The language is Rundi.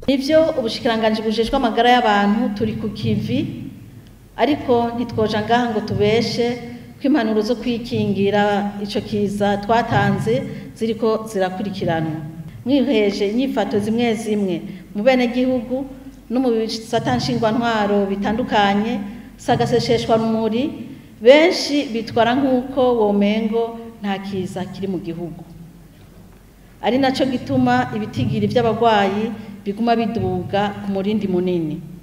nivyo ubushikiranganji bujejwe amagara y'abantu turi ku kivi ariko ntitwoja ngaha ngo tubeshe ko impanuro zo kwikingira ico kiza twatanze ziriko zirakurikiranwa mwiheje inyifato zimwe zimwe mu benegihugu no mu bisata nshingwantwaro bitandukanye sagasesheshwa rumuri benshi bitwara nk'uko womengo nta kiza kiri mu gihugu ari naco gituma ibitigiri vy'abagwayi biguma biduga ku murindi munini